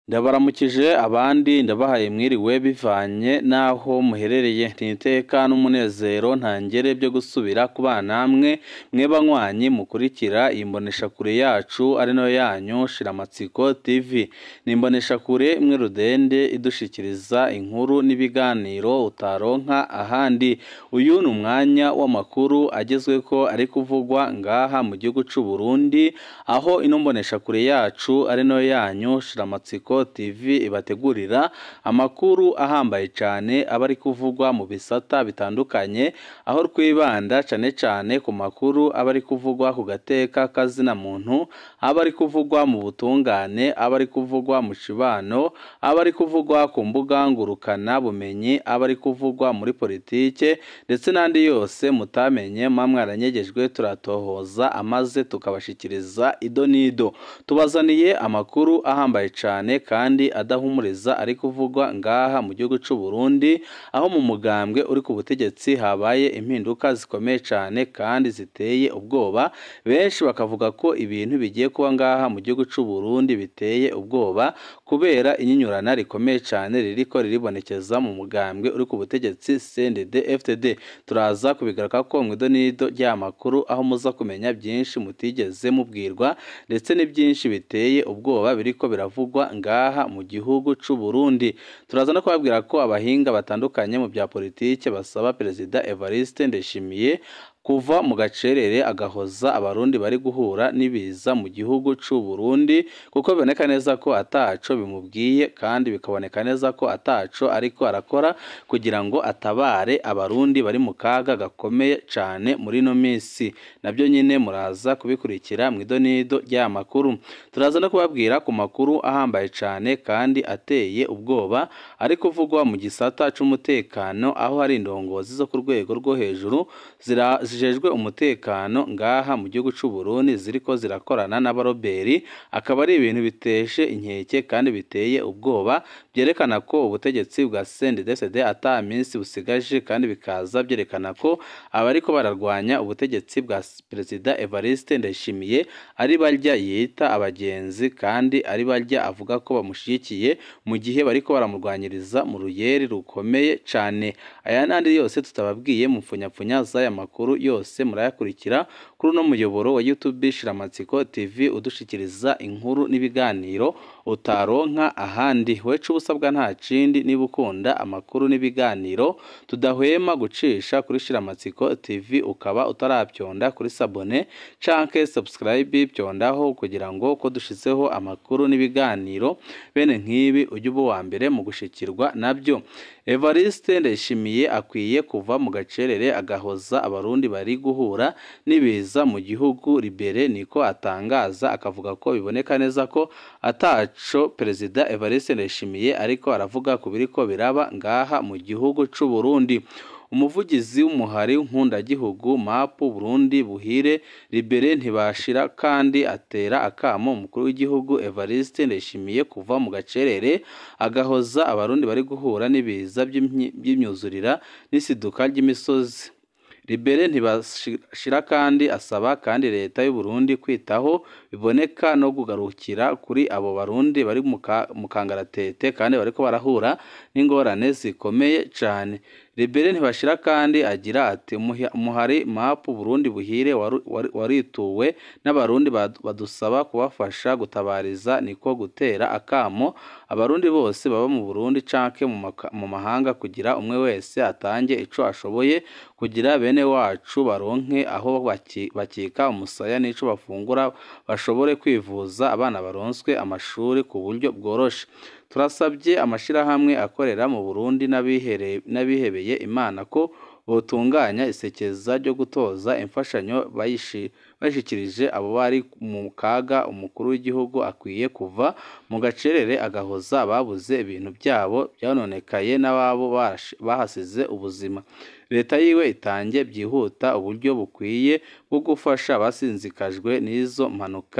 ndabaramukije abandi ndabahaye mwiriwe bivanye n'aho muherereye ntiteka n'umunezero ntangere byo gusubira kubana namwe mwe banywanyi mukurikira iyi mboneshakure yacu ari nayo yanyu shiramatsiko tv ni imboneshakure imwe rudende idushikiriza inkuru n'ibiganiro utaronka ahandi uyu ni umwanya w'amakuru agezweko ari kuvugwa ngaha mu gihugu c'u Burundi aho ino mboneshakure yacu ari nayo yanyu shiramatsiko tv ibategurira amakuru ahambaye cyane aba ari kuvugwa mu bisata bitandukanye aho twibanda cyane cyane ku makuru aba ari kuvugwa ku gateka kazina muntu aba ari kuvugwa mu butungane aba ari kuvugwa mu cibano aba ari kuvugwa ku mbuga ngurukana bumenyi aba ari kuvugwa muri politike ndetse n'andi yose mutamenye mwa mwaranyegejwe turatohoza amaze tukabashikiriza ido n'ido tubazaniye amakuru ahambaye cyane kandi adahumuriza ari kuvugwa ngaha mu gihugu cy'u Burundi aho mu mugambwe uri ku butegetsi habaye impinduka zikomeye cyane kandi ziteye ubwoba benshi bakavuga ko ibintu bigiye kuba ngaha mu gihugu cy'u Burundi biteye ubwoba kubera inyinyurana rikomeye cyane ririko riribonekeza mu mugambwe uri ku butegetsi CNDD FDD turaza kubigaruka ko mu idonido ry'amakuru aho muza kumenya byinshi mutigeze mubwirwa ndetse n'ibyinshi biteye ubwoba biriko biravugwa ngaha mu gihugu c'u Burundi turaza no kubabwira ko abahinga batandukanye mu bya politike basaba perezida Evariste Ndeshimiye kuva mu gacerere agahoza abarundi bari guhura n'ibiza mu gihugu c'u Burundi kuko biboneka neza ko ataco bimubwiye kandi bikaboneka neza ko ataco ariko arakora kugira ngo atabare abarundi bari mu kaga gakomeye cane muri no misi nabyo nyine muraza kubikurikira mu idonido ry'aya makuru turaza no kubabwira ku makuru ahambaye cane kandi ateye ubwoba ari kuvugwa mu gisata c'umutekano aho hari indongozi zo ku rwego rwo hejuru zira zijejwe umutekano ngaha mu gihugu c'u Burundi ziriko zirakorana n'abaroberi akaba ari ibintu biteshe inkeke kandi biteye ubwoba byerekana ko ubutegetsi bwa CNDD-FDD ata minsi busigaje kandi bikaza byerekana ko abariko bararwanya ubutegetsi bwa perezida Evariste Ndayishimiye ari barya yita abagenzi kandi ari barya avuga ko bamushigikiye mu gihe bariko baramurwanyiriza mu ruyeri rukomeye cane aya n'andi yose tutababwiye mu mfunyapfunya z'aya makuru yose murayakurikira kuri uno muyoboro wa YouTube Shiramatsiko TV udushikiriza inkuru n'ibiganiro utaronka ahandi wecu ubusabwa nta kindi niba ukunda amakuru n'ibiganiro tudahwema gucisha kuri Shiramatsiko TV ukaba utarabyonda kuri sabone canke subscribe byondaho kugira ngo ko dushizeho amakuru n'ibiganiro bene nk'ibi ujye uba uwa mbere mu gushikirwa nabyo Evariste Ndayishimiye akwiye kuva mu gacerere agahoza abarundi bari guhura n'ibiza mu gihugu libere niko atangaza akavuga ko biboneka neza ko ataco perezida Evariste Ndayishimiye ariko aravuga ku biriko biraba ngaha mu gihugu c'u Burundi umuvugizi w'umuhari nkundagihugu mapu Burundi buhire libere ntibashira kandi atera akamo umukuru w'igihugu Evariste Ndayishimiye kuva mu gacerere agahoza abarundi bari guhura n'ibiza by'imyuzurira n'isiduka ry'imisozi libere ntibashira kandi asaba kandi leta y'u Burundi kwitaho biboneka no kugarukira kuri abo barundi bari mu kangaratete kandi bariko barahura n'ingorane zikomeye cane libere ntibashira kandi agira ati umuhari mapu Burundi buhire warituwe n'abarundi badusaba kubafasha gutabariza niko gutera akamo abarundi bose baba mu Burundi canke mu mahanga kugira umwe wese atange ico ashoboye kugira bene wacu baronke aho bakika umusaya n'ico bafungura bashobore kwivuza abana baronswe amashuri ku buryo bworoshe turasabye amashirahamwe akorera mu Burundi n'abihebeye Imana ko botunganya isekeza ryo gutoza imfashanyo bayishikirije abo bari mu kaga umukuru w'igihugu akwiye kuva mu gacerere agahoza ababuze ibintu byabo byanonekaye n'ababo bahasize ubuzima leta yiwe itange byihuta uburyo bukwiye bwo gufasha abasinzikajwe n'izo mpanuka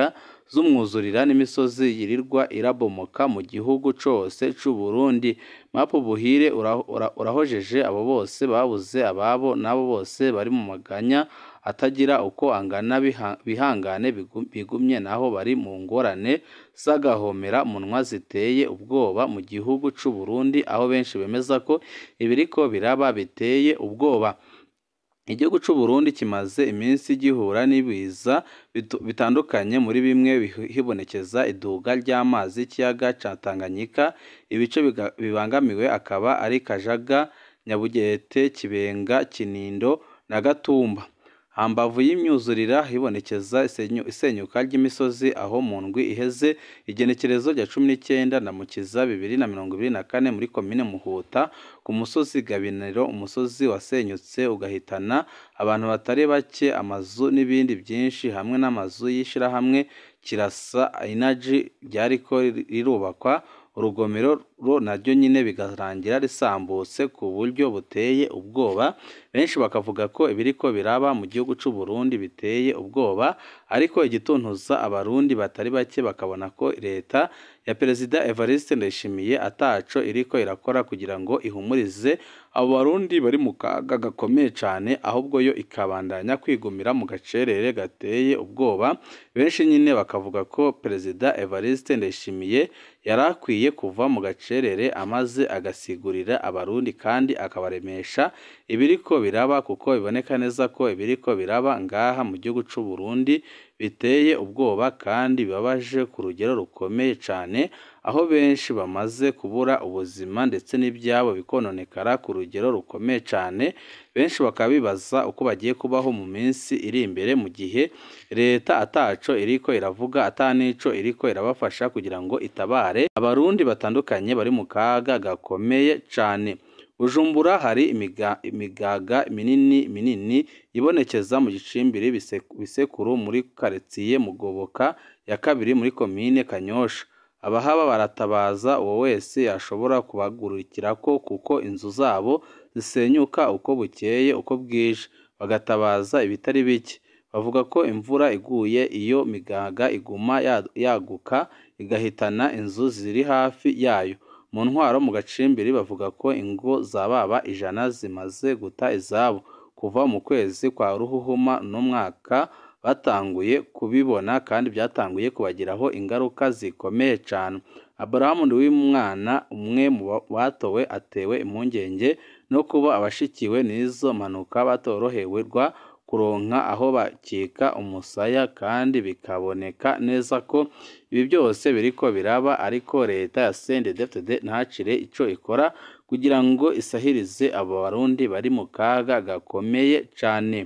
z'umwuzurira n'imisozi yirirwa irabomoka mu gihugu cose c'u Burundi Mapu Buhire ura- ura- urahojeje abo bose babuze ababo n'abo bose bari mu maganya atagira uko angana biha- bihangane bigu- bigumye naho bari mu ngorane z'agahomera munwa ziteye ubwoba mu gihugu c'u Burundi aho benshi bemeza ko ibiriko biraba biteye ubwoba Igihugu c'u Burundi kimaze iminsi gihura n'ibiza bitu- bitandukanye muri bimwe bihi- hibonekeza iduga ry'amazi y'ikiyaga ca Tanganyika ibice biga- bibangamiwe akaba ari Kajaga Nyabugete Kibenga Kinindo na Gatumba hambavu y'imyuzurira hibonekeza isenyu- isenyuka ry'imisozi aho mu ndwi iheze igenekerezo rya cumi n'icyenda na mukiza bibiri na mirongo ibiri na kane muri komine Muhuta ku musozi Gabiniro umusozi wasenyutse ugahitana abantu batari bake amazu n'ibindi byinshi hamwe n'amazu y'ishirahamwe Kirasa Energy ryariko rirubakwa urugomero ro naryo nyine bigarangira risambutse ku buryo buteye ubwoba benshi bakavuga ko ibiriko biraba mu gihugu c'u Burundi biteye ubwoba ariko igituntuza abarundi batari bake bakabona ko leta ya perezida Evariste Ndayishimiye ataco iriko irakora kugira ngo ihumurize abo barundi bari mu kaga gakomeye cane ahubwo yo ikabandanya kwigumira mu gacerere gateye ubwoba benshi nyine bakavuga ko perezida Evariste Ndayishimiye yari akwiye kuva mu gacerere amaze agasigurira abarundi kandi akabaremesha ibiriko biraba kuko biboneka neza ko ibiriko biraba ngaha mu gihugu c'u Burundi biteye ubwoba kandi bibabaje ku rugero rukomeye cane aho benshi bamaze kubura ubuzima ndetse n'ibyabo bikononekara ku rugero rukomeye cane benshi bakaba bibaza uko bagiye kubaho mu minsi iri imbere mu gihe leta ataco iriko iravuga ata nico iriko irabafasha kugira ngo itabare abarundi batandukanye bari mu kaga gakomeye cane Bujumbura hari imiga, imigaga minini minini ibonekeza mu gicimbiri bise- bisekuru muri karitsiye Mugoboka ya kabiri muri komine Kanyosha abahaba baratabaza uwo wese yashobora kubagurukirako kuko inzu zabo zisenyuka uko bukeye uko bwije bagatabaza ibitari bike bavuga ko imvura iguye iyo migaga iguma ya- yaguka igahitana inzu ziri hafi yayo mu ntwaro mu gacimbiri bavuga ko ingo za baba ijana zimaze guta izabo kuva mu kwezi kwa ruhuhuma n'umwaka batanguye kubibona kandi byatanguye kubagiraho ingaruka zikomeye cyane aburahamu w'umwana umwe mu ba- batowe atewe impungenge no kuba abashikiwe n'izo mpanuka batoroherwa kuronka aho bakika umusaya kandi bikaboneka neza ko ibi byose biriko biraba ariko leta ya CNDD-FDD ntacire ico ikora kugira ngo isahirize abo barundi bari mu kaga gakomeye cane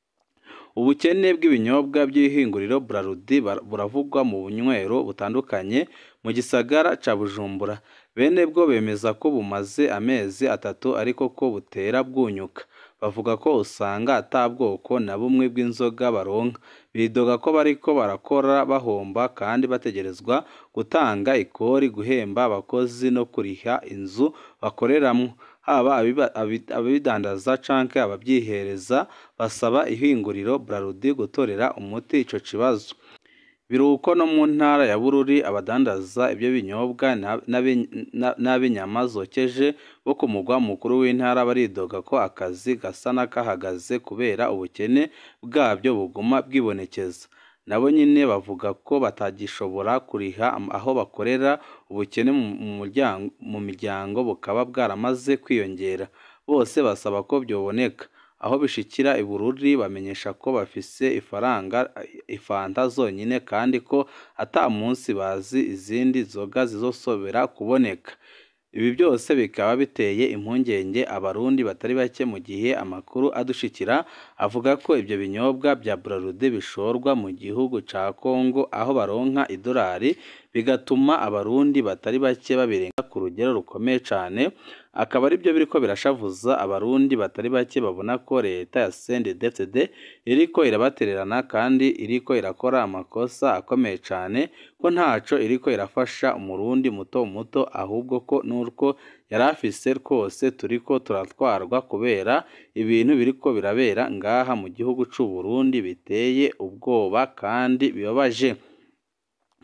ubukene bw'ibinyobwa by'ihinguriro Braludi bar- buravugwa mu bunywero butandukanye mu gisagara ca Bujumbura bene bwo bemeza ko bumaze amezi atatu ariko ko butera bwunyuka bavuga ko usanga ata bwoko na bumwe bw'inzoga baronka bidoga ko bariko barakora bahomba kandi bategerezwa gutanga ikori guhemba abakozi no kuriha inzu bakoreramwo haba abiba- abi- ababidandaza canke ababyihereza basaba ihinguriro Braludi gutorera umuti ico kibazo biruko no mu ntara ya Bururi abadandaza ibyo binyobwa na- n'abi- na- n'ab'inyama zokeje bo ku mugwa mukuru w'intara baridoga ko akazi gasa n'akahagaze kubera ubukene bwabyo buguma bwibonekeza nabo nyine bavuga ko batagishobora kuriha am- aho bakorera ubukene mu mu muryango mu miryango bukaba bwaramaze kwiyongera bose basaba ko byoboneka aho bishikira i Bururi bamenyesha ko bafise ifaranga ifanta zonyine kandi ko ata munsi bazi izindi nzoga zizosobera kuboneka ibi byose bikaba biteye impungenge abarundi batari bake mu gihe amakuru adushikira avuga ko ibyo binyobwa bya Braludi bishorwa mu gihugu ca Kongo aho baronka idolari bigatuma abarundi batari bake babirenga ku rugero rukomeye cane akaba ari byo biriko birashavuza abarundi batari bake babona ko leta ya CNDD-FDD iriko irabatererana kandi iriko irakora amakosa akomeye cane ko ntaco iriko irafasha umurundi muto muto ahubwo ko n'urwo yari afise rwose turiko turatwarwa kubera ibintu biriko birabera ngaha mu gihugu c'u Burundi biteye ubwoba kandi bibabaje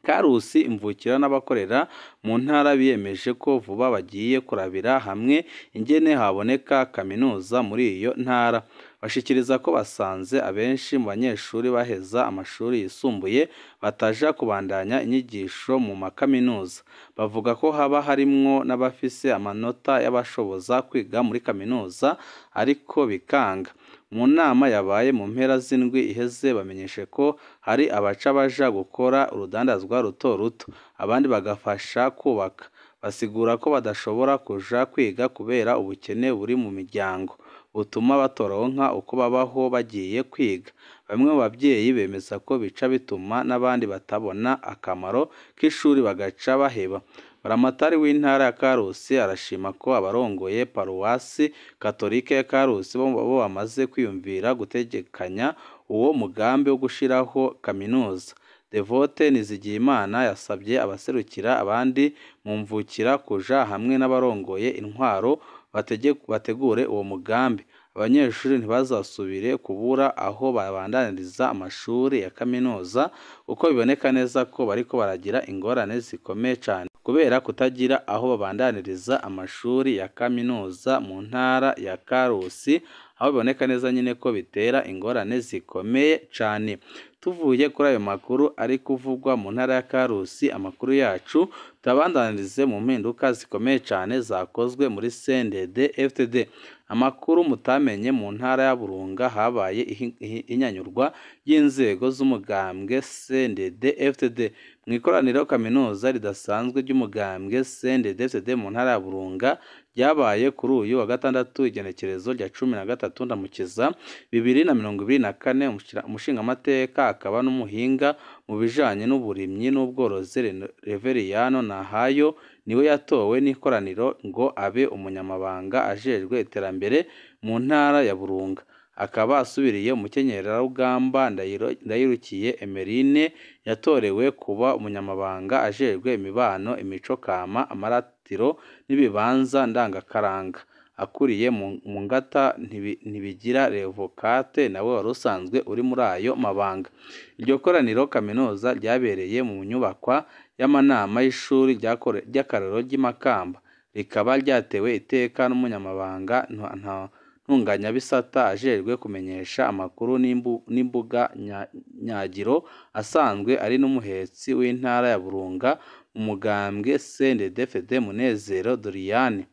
Karusi imvukira n'abakorera mu ntara biyemeje ko vuba bagiye kurabira hamwe ingene haboneka kaminuza muri iyo ntara bashikiriza ko basanze abenshi mu banyeshuri baheza amashuri yisumbuye bataja kubandanya inyigisho mu makaminuza bavuga ko haba harimwo n'abafise amanota y'abashoboza kwiga muri kaminuza ariko bikanga mu nama yabaye mu mpera z'indwi iheze bamenyeshe ko hari abaca baja gukora urudandazwa ruto ruto abandi bagafasha kubaka basigura ko badashobora kuja kwiga kubera ubukene buri mu miryango butuma batoronka uko babaho bagiye kwiga bamwe mu babyeyi bemeza ko bica bituma n'abandi batabona akamaro k'ishuri bagaca baheba Buramatari w'intara ya Karusi arashima ko abarongoye paruwasi katolike ya Karusi bo bo bamaze kwiyumvira gutegekanya uwo mugambi wo gushiraho kaminuza Devote Nizigiyimana yasabye abaserukira abandi mu mvukira kuja hamwe n'abarongoye intwaro batege- bategure uwo mugambi abanyeshuri ntibazasubire kubura aho babandaniriza amashuri ya kaminuza kuko biboneka neza ko bariko baragira ingorane zikomeye cyane kubera kutagira aho babandaniriza amashuri ya kaminuza mu ntara ya Karusi aho biboneka neza nyine ko bitera ingorane zikomeye cyane tuvuye kuri ayo makuru ari kuvugwa mu ntara ya Karusi amakuru yacu turabandanirize mu mpinduka zikomeye cyane zakozwe muri CNDD FTD amakuru mutamenye mu ntara ya Burunga habaye ihi- ihi- inyanyurwa y'inzego z'umugambwe CNDD FTD mu ikoraniro kaminuza ridasanzwe ry'umugambwe CNDD FTD mu ntara ya Burunga ryabaye kuri uyu wa gatandatu igenekerezo rya cumi na gatatu ndamukiza bibiri na mirongo ibiri na kane umushira- umushingamateka akaba n'umuhinga mu bijanye n'uburimyi n'ubworozi Rene- Reveriyano Nahayo niwe yatowe n'ikoraniro ngo abe umunyamabanga ajejwe iterambere mu ntara ya Burunga akaba asubiriye umukenyerarugamba Ndayiro- Ndayirukiye Emeline yatorewe kuba umunyamabanga ajejwe imibano imico kama amaratiro n'ibibanza ndangakaranga akuriye mu mu ngata Ntibi- ntibigira revokate nawe wari usanzwe uri muri ayo mabanga iryo koraniro kaminuza ryabereye mu nyubakwa y'amanama y'ishuri ryakore- ry'akarorero ry'i Makamba rikaba ryatewe iteka n'umunyamabanga nta- nta- ntunganyabisata ajejwe kumenyesha amakuru n'imbu- n'imbuga nya- nyagiro asanzwe ari n'umuhetsi w'intara ya Burunga mu mugambwe CNDD-FDD Munezero Doriane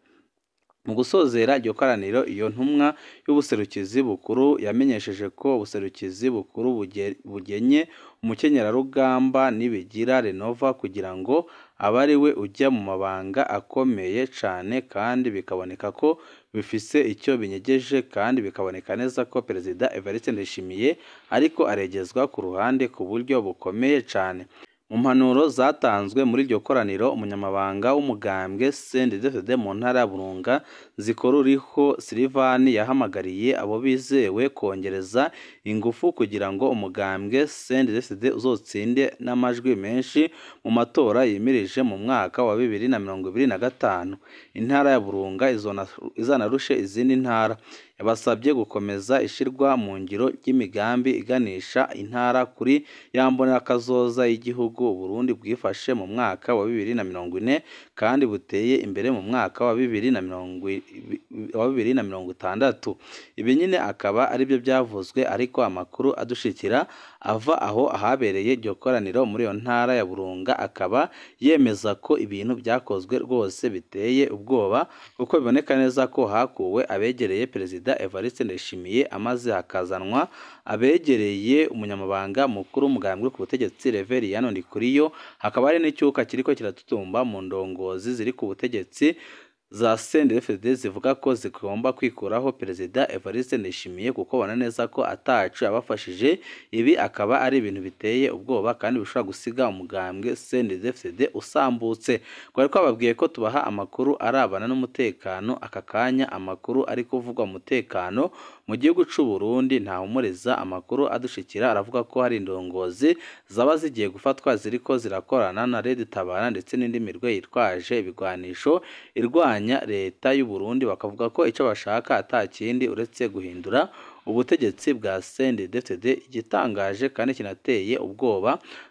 mu gusozera iryo koraniro iyo ntumwa y'ubuserukizi bukuru yamenyesheje ko ubuserukizi bukuru buge- bugenye umukenyerarugamba nibigira Renova kugira ngo abe ari we ujya mu mabanga akomeye cyane kandi bikaboneka ko bifise icyo binyegeje kandi bikaboneka neza ko Perezida Evariste Ndayishimiye ariko aregezwa ku ruhande ku buryo bukomeye cyane mu mpanuro zatanzwe muri iryo koraniro umunyamabanga w'umugambwe CNDD-FDD mu ntara ya Burunga Zikoruriho Silivani yahamagariye abo bizewe kongereza ingufu kugira ngo umugambwe CNDD-FDD uzotsinde n'amajwi menshi mu matora yimirije mu mwaka wa bibiri na mirongo ibiri na gatanu intara ya Burunga izona- izanarushe izindi ntara yabasabye gukomeza ishirwa mu ngiro ry'imigambi iganisha intara kuri ya mbonekazoza y'igihugu Burundi bwifashe mu mwaka wa bibiri na mirongo ine kandi buteye imbere mu mwaka wa bibiri na mirongo i- wa bibiri na mirongo itandatu ibi nyine akaba ari byo byavuzwe ariko amakuru adushikira ava aho ahabereye iryo koraniro muri iyo ntara ya Burunga akaba yemeza ko ibintu byakozwe rwose biteye ubwoba kuko biboneka neza ko hakuwe abegereye Perezida Evariste Ndayishimiye amaze hakazanwa abegereye umunyamabanga mukuru w'umugambwe ku butegetsi Reveriyano Ndikuriyo hakaba hari n'icyuka kiriko kiratutumba mu ndongozi ziri ku butegetsi za CNDD-FDD zivuga ko zigomba kwikuraho Perezida Evariste Ndayishimiye kuko babona neza ko atacu yabafashije ibi akaba ari ibintu biteye ubwoba kandi bishobora gusiga umugambwe CNDD-FDD usambutse twari twababwiye ko tubaha amakuru arabana n'umutekano aka kanya amakuru ari kuvugwa umutekano mu gihugu c'u Burundi ntahumuriza amakuru adushikira aravuga ko hari indongozi zaba zigiye gufatwa ziriko zirakorana na Red Tabara ndetse n'indi mirwe yitwaje ibigwanisho irwanya leta y'u Burundi bakavuga ko icyo bashaka ata kindi uretse guhindura ubutegetsi bwa CNDD-FDD igitangaje kandi kinateye ubwoba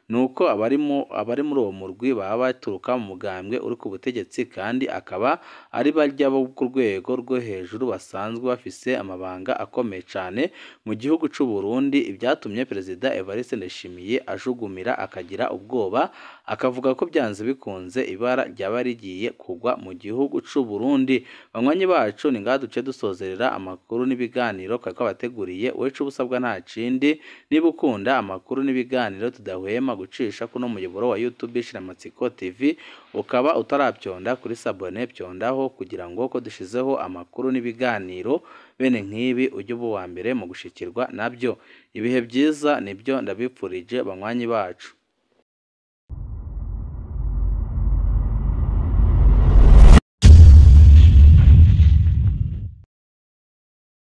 ni uko abarimo abari muri uwo murwi baba baturuka mu mugambwe uri ku butegetsi kandi akaba ari barya bo ku rwego rwo hejuru basanzwe bafise amabanga akomeye cyane mu gihugu cy'u Burundi ibyatumye perezida Evariste Ndayishimiye ajugumira akagira ubwoba akavuga ko byanze bikunze ibara ryaba rigiye kugwa mu gihugu cy'u Burundi banywanyi bacu ni ngaha duce dusozerera amakuru n'ibiganiro twari twabateguriye wowe ico ubusabwa nta kindi niba ukunda amakuru n'ibiganiro tudahwema gucisha kuno muyoboro wa YouTube Shiramatsiko TV ukaba utarabyonda kuri sabone byondaho kugira ngo ko dushizeho amakuru n'ibiganiro bene nk'ibi ujye uba uwa mbere mu gushikirwa nabyo ibihe byiza nibyo ndabipfurije banywanyi bacu